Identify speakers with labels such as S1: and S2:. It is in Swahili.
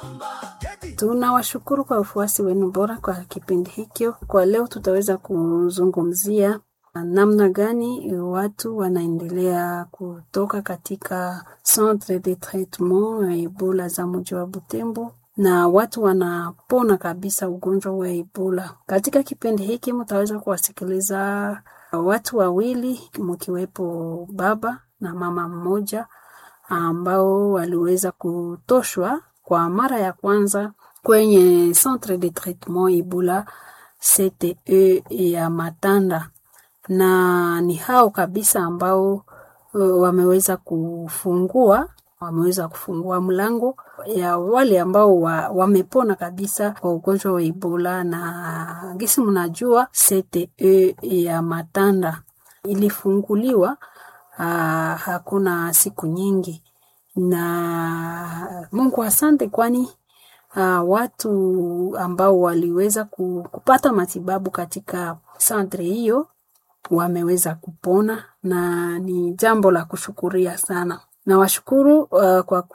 S1: Tunawashukuru kwa ufuasi wenu bora kwa kipindi hikyo. Kwa leo tutaweza kuzungumzia namna gani watu wanaendelea kutoka katika centre de traitement ya Ebola za mji wa Butembo na watu wanapona kabisa ugonjwa wa Ebola. Katika kipindi hiki mtaweza kuwasikiliza watu wawili mkiwepo baba na mama mmoja ambao waliweza kutoshwa kwa mara ya kwanza kwenye centre de traitement Ebola CTE ya Matanda, na ni hao kabisa ambao uh, wameweza kufungua wameweza kufungua mlango ya wale ambao wa, wamepona kabisa kwa ugonjwa wa Ebola. Na gisi mnajua CTE ya Matanda ilifunguliwa uh, hakuna siku nyingi, na Mungu asante, kwani uh, watu ambao waliweza kupata matibabu katika santre hiyo wameweza kupona na ni jambo la kushukuria sana. Nawashukuru uh, kwa